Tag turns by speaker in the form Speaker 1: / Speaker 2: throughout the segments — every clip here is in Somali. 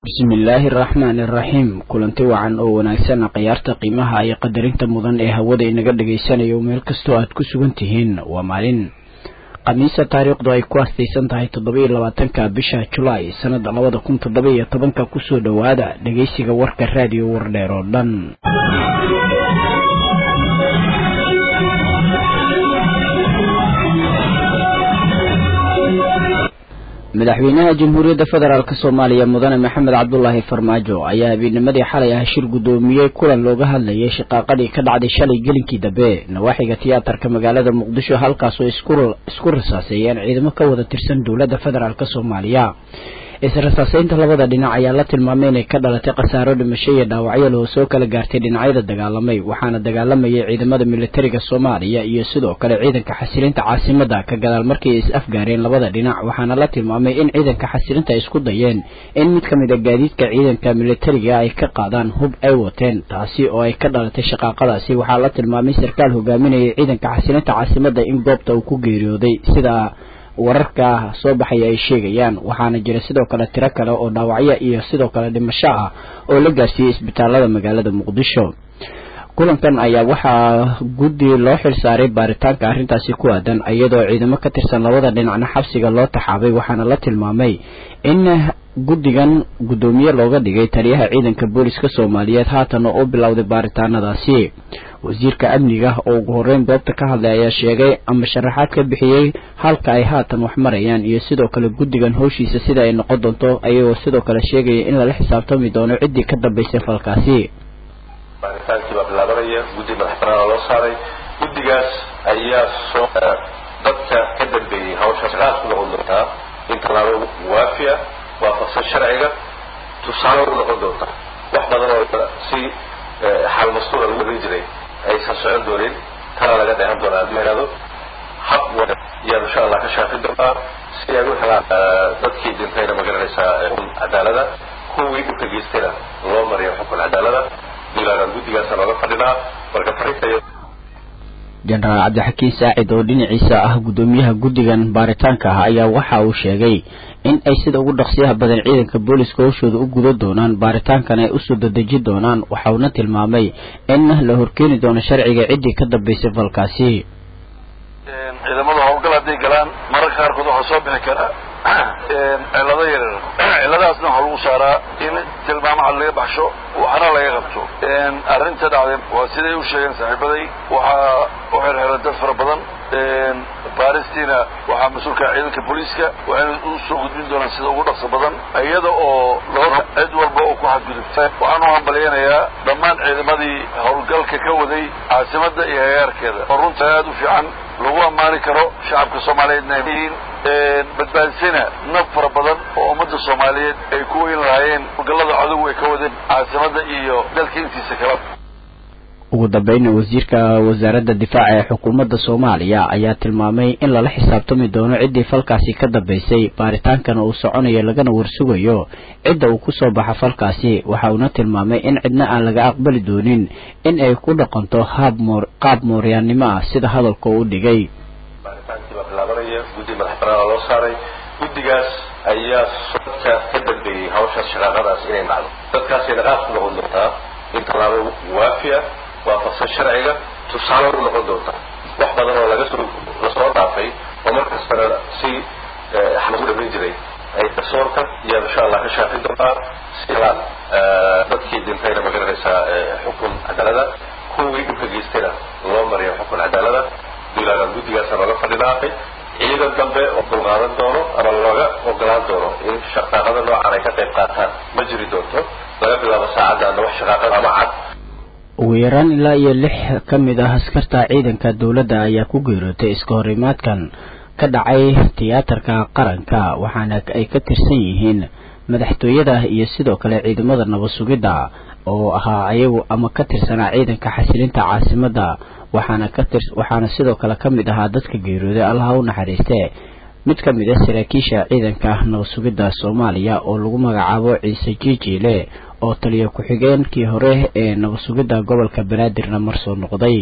Speaker 1: bismillaahi araxmaani iraxiim kulanti wacan oo wanaagsan khiyaarta qiimaha iyo qadarinta mudan ee hawada inaga dhagaysanayo meel kastoo aad ku sugan tihiin waa maalin khamiisa taariikhdu ay ku astaysan tahay toddoba-iyo labaatanka bisha julaay sanada labada kun toddoba iyo tobanka kusoo dhowaada dhageysiga warka raadiyo wardheer oo dhan madaxweynaha jamhuuriyadda federaalk soomaaliya mudane maxamed cabdulaahi farmaajo ayaa habeennimadii xalay ah shir guddoomiyey kulan looga hadlayay shaqaaqadii ka dhacday shalay gelinkii dambe nawaaxiga tiyaatarka magaalada muqdisho halkaasoo isku rasaaseeyeen ciidamo ka wada tirsan dowladda federaalk soomaaliya is-rasaaseynta labada dhinac ayaa la tilmaamay inay ka dhalatay khasaaro dhimasho iyo dhaawacyo loo soo kala gaartay dhinacyada dagaalamay waxaana dagaalamayay ciidamada militariga soomaaliya iyo sidoo kale ciidanka xasilinta caasimada ka gadaal markii ay is-afgaareen labada dhinac waxaana la tilmaamay in ciidanka xasilinta ay isku dayeen in mid ka mid a gaadiidka ciidanka militariga ay ka qaadaan hub ay wateen taasi oo ay ka dhalatay shaqaaqadaasi waxaa la tilmaamay sarkaal hogaaminayay ciidanka xasilinta caasimada in goobta uu ku geeriyooday sida wararka soo baxaya ay sheegayaan waxaana jira sidoo kale tiro kale oo dhaawacyo iyo sidoo kale dhimasho ah oo la gaarsiiyey isbitaalada magaalada muqdisho kulankan ayaa waxaa guddi loo xilsaaray baaritaanka arrintaasi ku aadan iyadoo ciidamo ka tirsan labada dhinacna xabsiga loo taxaabay waxaana la tilmaamay in guddigan guddoomiye looga dhigay taliyaha ciidanka booliska soomaaliyeed haatana u bilowday baaritaanadaasi wasiirka amniga oo ugu horreyn goobta ka hadlay ayaa sheegay ama sharaxaad ka bixiyey halka ay haatan wax marayaan iyo sidoo kale guddigan howshiisa sida ay noqon doonto ayagoo sidoo kale sheegaya in lala xisaabtami doono ciddii ka dambaysay falkaasi
Speaker 2: baaritaankii baa bilaabanaya guddi madax banaana loo saaray guddigaas ayaa soo dadka ka dambeeyey hawsha shaqaad ku noqon doontaa in tallaabo waafi ah waafaqsan sharciga tusaale u noqon doonta wax badan oo si xal mastuura lagu warin jiray aysan socon doonin tana laga dheehan doonaa haddii ihahdo hab yaan insha allah ka shaafin doonaa si ay u helaan dadkii dhintayna magaranaysaa xukun cadaalada kuwii dhulka geystayna loo mariyo xukun cadaalada dilaanaan guddigaasa looga fadhinaa marka farintayo
Speaker 1: jenaraal cabdixakiin saacid oo dhinaciisa ah guddoomiyaha guddigan baaritaanka ah ayaa waxa uu sheegay in ay sida ugu dhaqsiyaha badan ciidanka booliska howshooda u guda doonaan baaritaankan ay usoo dadeji doonaan waxauna tilmaamay in la horkeeni doono sharciga ciddii ka dambaysay falkaasi
Speaker 3: ciidamada howlgal hadday galaan mararka qaarkood waxaa soo bixi kara cilado yaryar ciladahaasna waxaa lagu saaraa in tilmaamo cad laga baxsho waxna laga qabto arrinta dhacday waa siday u sheegeen saaxiibaday waxaa u xirxiran dad fara badan baaristiina waxaa mas-uulka ciidanka booliiska waxayna u soo gudbin doonaan sida ugu dhaqso badan iyada oo loo cid walba oo ku xadgudubta waxaan u hambalyanayaa dhammaan ciidamadii howlgalka ka waday caasimadda iyo hagaarkeeda oo runta aada u fiican lagu ammaani karo shacabka soomaaliyeedna ay yihiin badbaadisayna naf fara badan oo ummadda soomaaliyeed ay ku weyn lahaayeen howlgallada cadow ay ka wadeen caasimadda iyo dalka intiisa kala
Speaker 1: ugu dambeynna wasiirka wasaaradda difaaca ee xukuumadda soomaaliya ayaa tilmaamay in lala xisaabtami doono ciddii falkaasi ka dambaysay baaritaankana uu soconayo lagana warsugayo cidda uu kusoo baxa falkaasi waxa uuna tilmaamay in cidna aan laga aqbali doonin in ay ku dhaqanto haab moor qaab mooryaannimo ah sida hadalka u dhigay
Speaker 2: baaritaankii baa bilaabanaya guddi madax banaana loo saaray guddigaas ayaa dadka ka dambeeyey hawshaas shaqaaqadaas inay dhacdo dadkaasay dhaqaaq ku noqon doontaa in tallaabo waafi ah waafaqsan sharciga tusaale u noqon doonta wax badan oo laga soo lasoo dhaafay oo mar kastana si lagu dhamin jiray ay garsoorka iyaan insha allah ka shaafin doontaa si helaan dadkii dhintayna magaranaysaa xukun cadaalada kuwii dhulka geystayna loo mariyo xukun cadaalada dilaanaan guddigaasa looga fadhinaa ciidan dambe oo dulqaadan doono ama looga ogolaan doono in shaqaaqada noocan ay ka qayb qaataan ma jiri doonto laga bilaabo saacaddaana wax shaqaaqada ama cad
Speaker 1: ugu yaraan ilaa iyo lix ka mid ah askarta ciidanka dowladda ayaa ku geerootay iska horimaadkan ka dhacay tiyaatarka qaranka waxaana ay ka tirsan yihiin madaxtooyada iyo sidoo kale ciidamada nabad sugidda oo ahaa ayagu ama ka tirsanaa ciidanka xasilinta caasimadda waxaana ka tir waxaana sidoo kale ka mid ahaa dadka geerooday allaha u naxariiste mid ka mid a saraakiisha ciidanka nabad sugidda soomaaliya oo lagu magacaabo ciise jiijiile oo taliya ku-xigeenkii hore ee nabad sugidda gobolka banaadirna mar soo noqday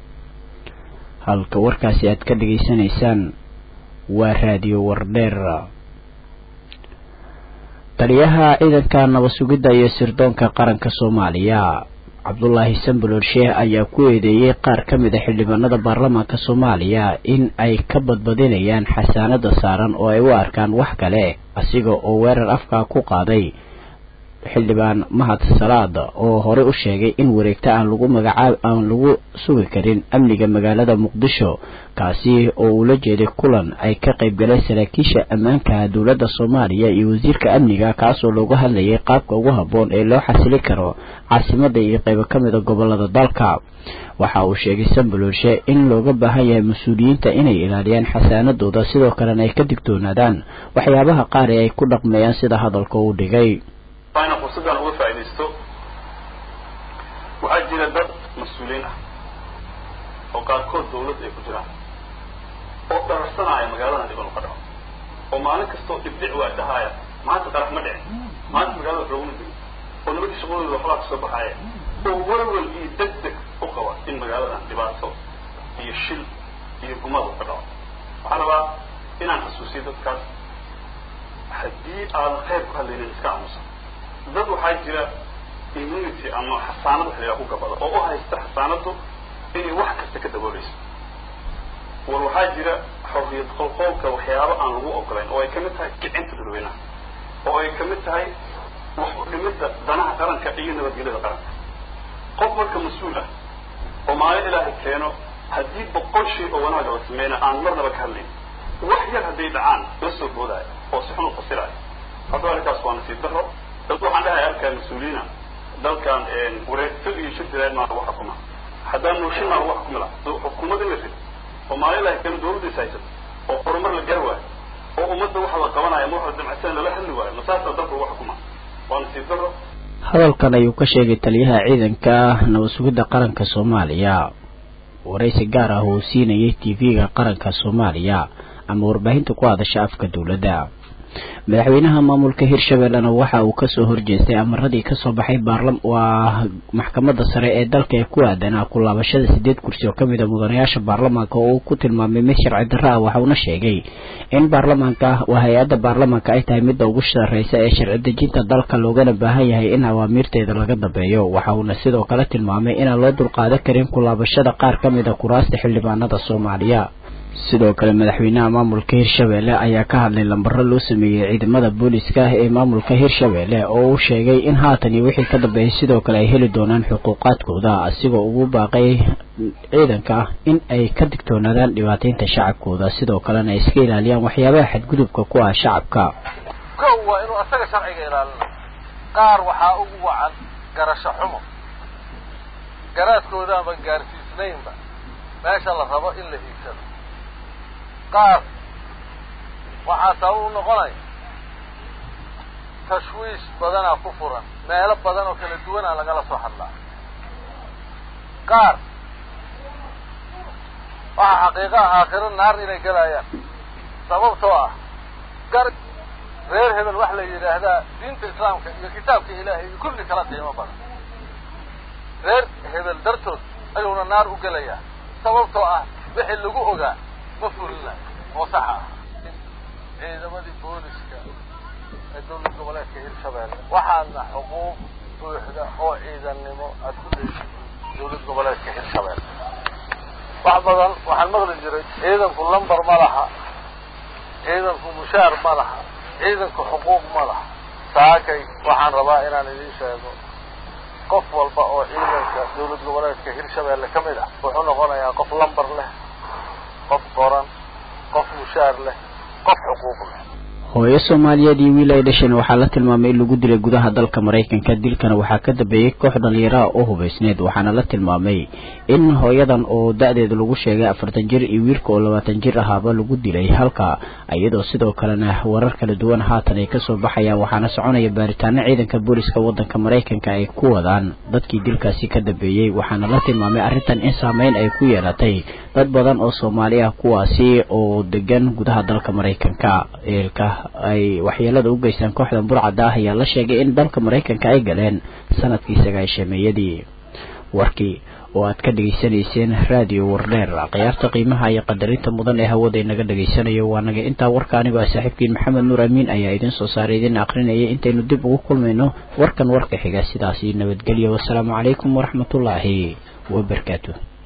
Speaker 1: halka warkaasi aad ka dhageysanaysaan waa raadiyo wardheer taliyaha ciidanka nabad sugidda iyo sirdoonka qaranka soomaaliya cabdulaahi sambulor sheeh ayaa ku eedeeyey qaar ka mid a xildhibaanada baarlamaanka soomaaliya in ay ka badbadinayaan xasaanada saaran oo ay u arkaan wax kale asiga oo weerar afkaa ku qaaday xildhibaan mahad salaad oo horey u sheegay in wareegta aan lagu magacaab aan lagu sugi karin amniga magaalada muqdisho kaasi oo uu la jeeday kulan ay ka qayb galeen saraakiisha ammaanka dowladda soomaaliya iyo wasiirka amniga kaasoo loogu hadlayay qaabka ugu habboon ee loo xasili karo caasimada iyo qaybo ka mid a gobolada dalka waxa uu sheegay sambaloolshe in looga baahan yahay mas-uuliyiinta inay ilaaliyaan xasaanadooda sidoo kalena ay ka digtoonaadaan waxyaabaha qaar ee ay ku dhaqmayaan sida hadalka uu dhigay
Speaker 4: ina fursaddan uga faaidaysto waxaa jira dad mas-uuliyiin ah oo qaarkood dawladda ay ku jiraan oo dhararsanaya magaaladan dhiban u ka dhaco oo maalin kastoo dhibdhic waa dhahaaya maanta qarax ma dhicin maanta magaalada wax looguma digin oo nimankii shaqadooda waxbaa kasoo baxaaya oo walwal iyo deg deg u qaba in magaaladan dhibaato iyo shil iyo gumad u ka dhaco waxaan rabaa inaan xasuusiyo dadkaas haddii aadan khayr ku hadlaynin iska aamusan dad waxaa jira immunity ama xasaanad wax layaa ku gabada oo u haysta xasaanadu inay wax kasta ka dabooleyso war waxaa jira xorriyad qolqoolka waxyaabo aan lagu ogolayn oo ay kamid tahay kicinta dadweynaha oo ay kamid tahay wax u dhimidda danaha qaranka iyo nabadgelyada qaranka qof marka mas-uul ah oo maalin ilaahay keeno haddii boqol shay oo wanaaga la sameyna aan marnaba ka hadlayn wax yar hadday dhacaan la soo boodaayo oo si xun u fasiraayo haddaba arrinkaas waa nasiib daro dad waxaan dhahay arkaa mas-uuliyiina dalkan wareegto iyo shirdilaad maa lagu xukuma haddaan nooshin maa lagu xukumi laha xukuumad in la rid oo maalin ilahay keeno dawladdiis haysato oo horumar la gar waayo oo ummadda waxa la qabanaya ma waxa damacsan lala hadli waayo masaasaa dalka lagu xukuma waa nasiib daro
Speaker 1: hadalkan ayuu ka sheegay taliyaha ciidanka nabad sugidda qaranka soomaaliya waraysi gaar ah uu siinayay tv-ga qaranka soomaaliya ama warbaahinta ku hadasha afka dowladda madaxweynaha maamulka hirshabellena waxa uu kasoo horjeestay amaradii kasoo baxay baarlam waa maxkamadda sare ee dalka ee ku aadanaa ku laabashada sideed kursi oo kamid a mudanayaasha baarlamaanka oo uu ku tilmaamay mid sharci darro ah waxauna sheegay in baarlamaanka waa hay-adda baarlamaanka ay tahay midda ugu sarreysa ee sharci dejinta dalka loogana baahan yahay in awaamiirteeda laga dambeeyo waxa uuna sidoo kale tilmaamay inaan loo dulqaadan karin ku laabashada qaar ka mid a kuraasta xildhibaanada soomaaliya sidoo kale madaxweynaha maamulka hirshabelle ayaa ka hadlay lambaro loo sameeyey ciidamada booliska ah ee maamulka hirshabelle oo uu sheegay in haatan iyo wixii ka dambeeyay sidoo kale ay heli doonaan xuquuqaadkooda asigoo ugu baaqay ciidanka in ay ka digtoonaadaan dhibaataynta shacabkooda sidoo kalena ay iska ilaaliyaan waxyaabaha xadgudubka ku ah shacabka
Speaker 5: kow waa inuu asaga sharciga ilaalina qaar waxaa ugu wacan garasho xumo garaadkooda ama gaarsiisnaynba meesha la rabo in la hiigsado qaar waxaa sabab u noqonaya tashwiish badanaa ku furan meelo badan oo kala duwanaa lagala soo hadlaa qaar waxaa xaqiiqaha aakhiro naar inay galayaan sababtoo ah gar reer hebel wax la yidhaahdaa diinta islaamka iyo kitaabka ilaahay iyo kulli kala qiimo badan reer hebel dartood ayuuna naar u gelayaa sababtoo ah wixii lagu ogaa ma fulinayo oo saxa ah ciidamadii booliska ee dowlad goboleedka hirshabelle waxaadna xuquuq buuxda oo ciidannimo aada ku leeyihiin dowlad goboleedka hirshabelle wax badan waxaan maqli jiray ciidanku lambar ma laha ciidanku mushaar ma laha ciidanku xuquuq ma laha saakay waxaan rabaa inaan idiin sheego qof walba oo ciidanka dowlad goboleedka hirshabelle ka mid ah wuxuu noqonayaa qof lambar leh qof qoran qof mushaar leh qof xuquuq leh
Speaker 1: hooyo soomaaliyeed iyo wiil ay dhasheen waxaa la tilmaamay in lagu dilay gudaha dalka maraykanka dilkana waxaa ka dambeeyey koox dhalinyaraha oo hubaysneed waxaana la tilmaamay in hooyadan oo da-deeda lagu sheegay afartan jir iyo wiilka oo labaatan jir ahaaba lagu dilay halka iyadoo sidoo kalena warar kala duwan haatan ay kasoo baxayaan waxaana soconaya baaritaano ciidanka booliska wadanka maraykanka ay ku wadaan dadkii dilkaasi ka dambeeyey waxaana la tilmaamay arrintan in saameyn ay ku yeelatay dad badan oo soomaali ah kuwaasi oo degan gudaha dalka maraykanka eelka ay waxyeelada u geystaan kooxdan burcadda ah ayaa la sheegay in dalka maraykanka ay galeen sanadkii sagaashameeyadii warkii oo aad ka dhegaysanayseen raadiyo wardheer khiyaarta qiimaha iyo qadarinta mudan ee hawada inaga dhegaysanayo waa naga intaa warka anigoo ah saaxiibkiin maxamed nuur amiin ayaa idin soo saaray idin akrinayay intaynu dib ugu kulmayno warkan warka xiga sidaasi nabadgelyo wasalaamu calaykum waraxmatullaahi wabarakaatu